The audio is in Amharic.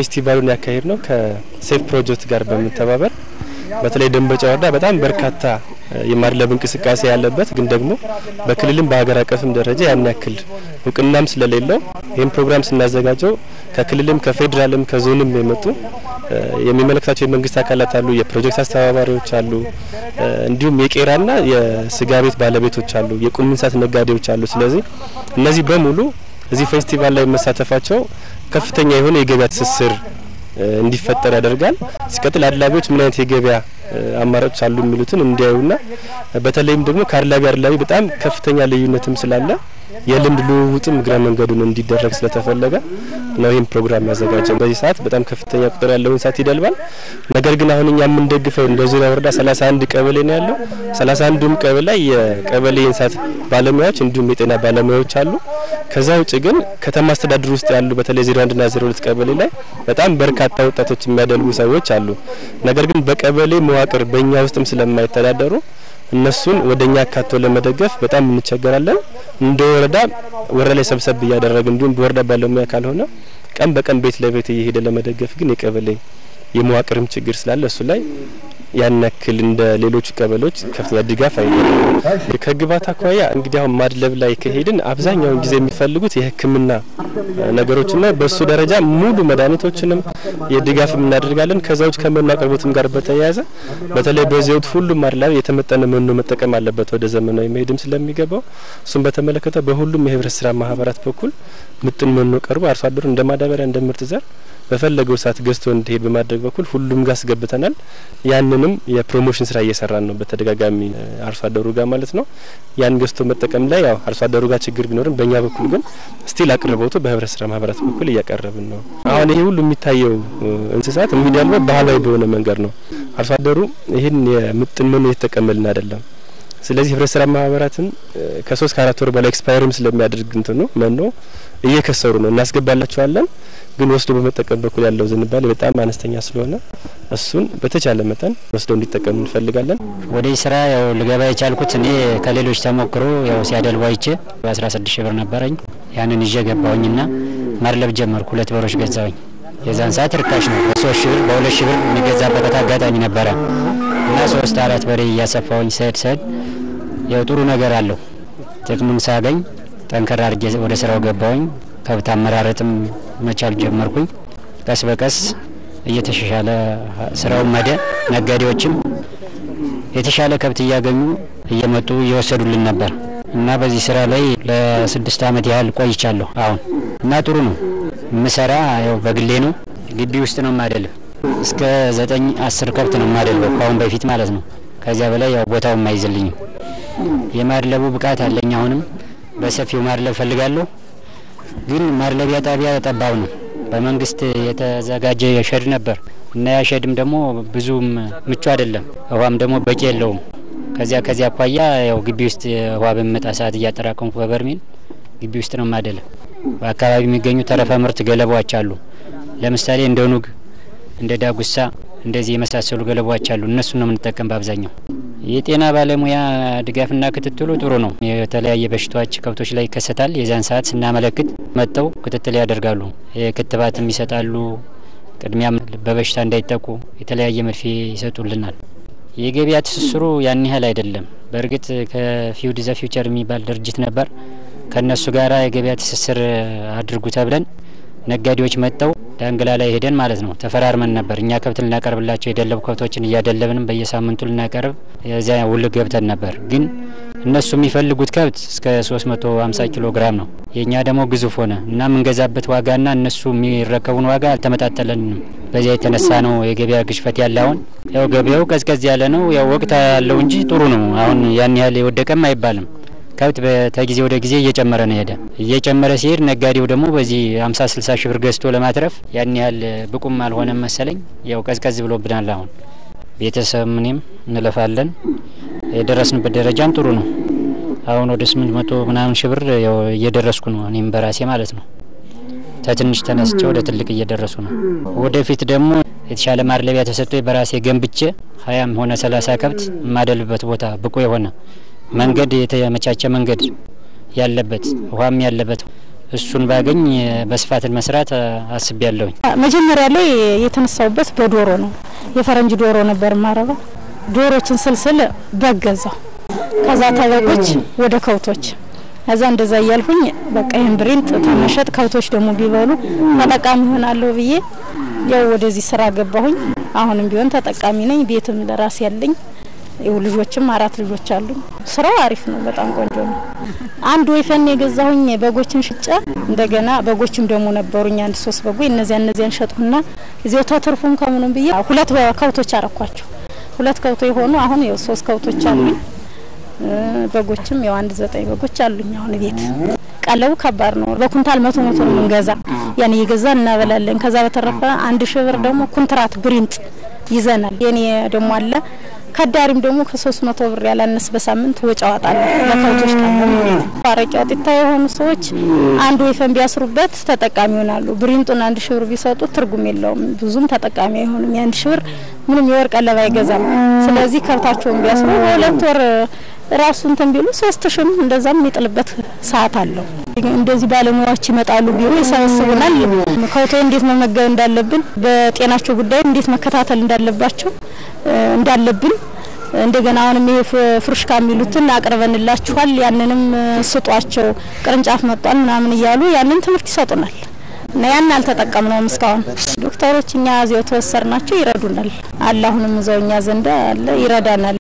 ፌስቲቫሉን ያካሄድ ነው ከሴፍ ፕሮጀክት ጋር በመተባበር በተለይ ደንበጫ ወረዳ በጣም በርካታ የማድለብ እንቅስቃሴ ያለበት ግን ደግሞ በክልልም በሀገር አቀፍም ደረጃ ያን ያክል እውቅናም ስለሌለው ይህን ፕሮግራም ስናዘጋጀው ከክልልም ከፌዴራልም ከዞንም የመጡ የሚመለከታቸው የመንግስት አካላት አሉ፣ የፕሮጀክት አስተባባሪዎች አሉ፣ እንዲሁም የቄራና የስጋ ቤት ባለቤቶች አሉ፣ የቁም እንስሳት ነጋዴዎች አሉ። ስለዚህ እነዚህ በሙሉ እዚህ ፌስቲቫል ላይ መሳተፋቸው ከፍተኛ የሆነ የገበያ ትስስር እንዲፈጠር ያደርጋል። ሲቀጥል አድላቢዎች ምን አይነት የገበያ አማራጮች አሉ የሚሉትን እንዲያዩና በተለይም ደግሞ ከአድላቢ አድላቢ በጣም ከፍተኛ ልዩነትም ስላለ የልምድ ልውውጥም እግረ መንገዱን እንዲደረግ ስለተፈለገ ነው ይህም ፕሮግራም ያዘጋጀው። በዚህ ሰዓት በጣም ከፍተኛ ቁጥር ያለው እንስሳት ይደልባል። ነገር ግን አሁን እኛ የምንደግፈው እንደ ዙሪያ ወረዳ 31 ቀበሌ ነው ያለው። 31ዱም ቀበሌ ላይ የቀበሌ የእንስሳት ባለሙያዎች እንዲሁም የጤና ባለሙያዎች አሉ። ከዛ ውጭ ግን ከተማ አስተዳደር ውስጥ ያሉ በተለይ 01 ና 02 ቀበሌ ላይ በጣም በርካታ ወጣቶች የሚያደልቡ ሰዎች አሉ። ነገር ግን በቀበሌ መዋቅር በእኛ ውስጥም ስለማይተዳደሩ እነሱን ወደ እኛ አካቶ ለመደገፍ በጣም እንቸገራለን። እንደ ወረዳ ወረዳ ላይ ሰብሰብ እያደረግ እንዲሁም በወረዳ ባለሙያ ካልሆነ ቀን በቀን ቤት ለቤት እየሄደ ለመደገፍ ግን የቀበሌ የመዋቅርም ችግር ስላለ እሱ ላይ ያን ያክል እንደ ሌሎቹ ቀበሌዎች ከፍተኛ ድጋፍ አይደለም። ከግብዓት አኳያ እንግዲህ አሁን ማድለብ ላይ ከሄድን አብዛኛውን ጊዜ የሚፈልጉት የሕክምና ነገሮችና በእሱ ደረጃ ሙሉ መድኃኒቶችንም የድጋፍ እናደርጋለን። ከዛ ውጭ ከመኖ አቅርቦትም ጋር በተያያዘ በተለይ በዚህ ወቅት ሁሉም አድላቢ የተመጠነ መኖ መጠቀም አለበት ወደ ዘመናዊ መሄድም ስለሚገባው እሱም በተመለከተ በሁሉም የህብረት ስራ ማህበራት በኩል ምጥን መኖ ቀርቦ አርሶ አደሩ እንደ ማዳበሪያ እንደ ምርጥ ዘር በፈለገው ሰዓት ገዝቶ እንዲሄድ በማድረግ በኩል ሁሉም ጋር አስገብተናል። ያንንም የፕሮሞሽን ስራ እየሰራን ነው በተደጋጋሚ አርሶ አደሩ ጋር ማለት ነው። ያን ገዝቶ መጠቀም ላይ ያው አርሶ አደሩ ጋር ችግር ቢኖርም በእኛ በኩል ግን ስቲል አቅርቦቱ በህብረት ስራ ማህበራት በኩል እያቀረብን ነው። አሁን ይሄ ሁሉ የሚታየው እንስሳት የሚዳልበው ባህላዊ በሆነ መንገድ ነው። አርሶ አደሩ ይህን የምጥን መኖ እየተጠቀመልን አይደለም። ስለዚህ ህብረት ስራ ማህበራትን ከሶስት ከአራት ወር በላይ ኤክስፓየርም ስለሚያደርግ እንትኑ መኖ እየከሰሩ ነው። እናስገባላቸዋለን ግን ወስዶ በመጠቀም በኩል ያለው ዝንባሌ በጣም አነስተኛ ስለሆነ እሱን በተቻለ መጠን ወስደው እንዲጠቀሙ እንፈልጋለን። ወደዚህ ስራ ያው ልገባ የቻልኩት እኔ ከሌሎች ተሞክሮ ያው ሲያደልቡ አይቼ በአስራ ስድስት ሺህ ብር ነበረኝ። ያንን ይዤ ገባሁኝና ማድለብ ጀመርኩ። ሁለት በሮች ገዛሁኝ። የዛን ሰዓት ርካሽ ነው። በሶስት ሺህ ብር በሁለት ሺህ ብር የሚገዛበት አጋጣሚ ነበረ እና ሶስት አራት በሬ እያሰፋሁኝ ስሄድ ስሄድ ያው ጥሩ ነገር አለው። ጥቅሙን ሳገኝ ጠንከር አድርጌ ወደ ስራው ገባሁኝ። ከብት አመራረጥም መቻል ጀመርኩኝ። ቀስ በቀስ እየተሻሻለ ስራው መደ ነጋዴዎችም የተሻለ ከብት እያገኙ እየመጡ እየወሰዱልን ነበር እና በዚህ ስራ ላይ ለስድስት አመት ያህል ቆይቻለሁ አሁን እና ጥሩ ነው። ምሰራ ያው በግሌ ነው። ግቢ ውስጥ ነው ማደልብ። እስከ ዘጠኝ አስር ከብት ነው ማደልበው ከአሁን በፊት ማለት ነው። ከዚያ በላይ ያው ቦታው አይዝልኝም። የማድለቡ ብቃት አለኝ። አሁንም በሰፊው ማድለብ ፈልጋለሁ። ግን ማድለቢያ ጣቢያ ጠባብ ነው። በመንግስት የተዘጋጀ ሸድ ነበር እና ያ ሸድም ደግሞ ብዙም ምቹ አይደለም። ውሃም ደግሞ በቂ የለውም። ከዚያ ከዚያ አኳያ ያው ግቢ ውስጥ ውሃ በሚመጣ ሰዓት እያጠራቀምኩ በበርሜል ግቢ ውስጥ ነው ማደለ። በአካባቢ የሚገኙ ተረፈ ምርት ገለባዎች አሉ። ለምሳሌ እንደ ኑግ፣ እንደ ዳጉሳ እንደዚህ የመሳሰሉ ገለባዎች አሉ። እነሱን ነው የምንጠቀም በአብዛኛው። የጤና ባለሙያ ድጋፍና ክትትሉ ጥሩ ነው። የተለያየ በሽታዎች ከብቶች ላይ ይከሰታል። የዛን ሰዓት ስናመለክት መጥተው ክትትል ያደርጋሉ። ክትባትም ይሰጣሉ። ቅድሚያም በበሽታ እንዳይጠቁ የተለያየ መርፌ ይሰጡልናል። የገበያ ትስስሩ ያን ያህል አይደለም። በእርግጥ ከፊውድ ዘ ፊውቸር የሚባል ድርጅት ነበር። ከእነሱ ጋራ የገበያ ትስስር አድርጉ ተብለን ነጋዴዎች መጥተው ዳንግላ ላይ ሄደን ማለት ነው ተፈራርመን ነበር። እኛ ከብት ልናቀርብላቸው የደለቡ ከብቶችን እያደለብንም በየሳምንቱ ልናቀርብ የዚያ ውል ገብተን ነበር። ግን እነሱ የሚፈልጉት ከብት እስከ 350 ኪሎ ግራም ነው። የእኛ ደግሞ ግዙፍ ሆነ እና የምንገዛበት ዋጋና እነሱ የሚረከቡን ዋጋ አልተመጣጠለንም። በዚያ የተነሳ ነው የገበያ ግሽፈት ያለ። አሁን ያው ገበያው ቀዝቀዝ ያለ ነው። ያው ወቅት ያለው እንጂ ጥሩ ነው። አሁን ያን ያህል የወደቀም አይባልም። ከብት ከጊዜ ወደ ጊዜ እየጨመረ ነው ሄደ። እየጨመረ ሲሄድ ነጋዴው ደግሞ በዚህ 50 60 ሺህ ብር ገዝቶ ለማትረፍ ያን ያህል ብቁም አልሆነም መሰለኝ። ያው ቀዝቀዝ ብሎብናል። አሁን ቤተሰብ ምንም እንለፋለን። የደረስንበት ደረጃም ጥሩ ነው። አሁን ወደ 800 ምናምን ሺህ ብር ያው እየደረስኩ ነው እኔም በራሴ ማለት ነው። ከትንሽ ተነስቼ ወደ ትልቅ እየደረሱ ነው። ወደፊት ደግሞ የተሻለ ማድለቢያ ተሰጥቶ በራሴ ገንብቼ ሀያም ሆነ ሰላሳ ከብት የማደልበት ቦታ ብቁ የሆነ መንገድ የተመቻቸ መንገድ ያለበት ውሃም ያለበት እሱን ባገኝ በስፋትን መስራት አስቤ ያለሁኝ። መጀመሪያ ላይ የተነሳውበት በዶሮ ነው። የፈረንጅ ዶሮ ነበር ማረባ። ዶሮችን ስልስል በገዛው ከዛ ተበቆች ወደ ከብቶች ከዛ እንደዛ እያልኩኝ በቃ ይህን ብሬን ተመሸጥ ከብቶች ደግሞ ቢበሉ ተጠቃሚ ይሆናለሁ ብዬ ያው ወደዚህ ስራ ገባሁኝ። አሁንም ቢሆን ተጠቃሚ ነኝ። ቤትም ለራሴ ያለኝ ይኸው ልጆችም አራት ልጆች አሉኝ። ስራው አሪፍ ነው፣ በጣም ቆንጆ ነው። አንድ ወይፈን የገዛሁኝ በጎችን ሽጬ እንደገና በጎችም ደግሞ ነበሩኝ አንድ ሶስት በጎች እነዚያ እነዚያን ሸጥኩና እዚያው ተትርፉም ከምኑም ብዬ ሁለት ከብቶች አረኳቸው። ሁለት ከብቶ የሆኑ አሁን ያው ሶስት ከብቶች አሉኝ። በጎችም ያው አንድ ዘጠኝ በጎች አሉኝ አሁን ቤት። ቀለቡ ከባድ ነው። በኩንታል መቶ መቶ ነው የምንገዛ። ያን እየገዛ እናበላለን። ከዛ በተረፈ አንድ ሺህ ብር ደግሞ ኩንትራት ብሪንጥ ይዘናል። የኔ ደግሞ አለ ከዳሪም ደግሞ ከሶስት መቶ ብር ያላነስ በሳምንት ወጪ አወጣለሁ ለከብቶች ቀለብ። አረቂ አውጥታ የሆኑ ሰዎች አንድ ወይፈን ቢያስሩበት ተጠቃሚ ይሆናሉ። ብሪንጡን አንድ ሺህ ብር ቢሰጡት ትርጉም የለውም፣ ብዙም ተጠቃሚ አይሆንም። የአንድ ሺህ ብር ምንም የወርቅ ቀለብ አይገዛም። ስለዚህ ከብታቸውን ቢያስሩ በሁለት ወር ራሱ እንትን ቢሉ ሶስት ሺም እንደዛም የሚጥልበት ሰዓት አለው። እንደዚህ ባለሙያዎች ይመጣሉ፣ ቢሮ ይሰበስቡናል። ከብቶ እንዴት መመገብ እንዳለብን፣ በጤናቸው ጉዳይ እንዴት መከታተል እንዳለባቸው እንዳለብን እንደገና አሁንም ይሄ ፍሩሽካ የሚሉትን አቅርበንላችኋል፣ ያንንም ስጧቸው፣ ቅርንጫፍ መጧል ምናምን እያሉ ያንን ትምህርት ይሰጡናል እና ያን አልተጠቀምነውም እስካሁን። ዶክተሮች እኛ እዚያው ተወሰር ናቸው ይረዱናል አለ። አሁንም እዛው እኛ ዘንዳ አለ ይረዳናል።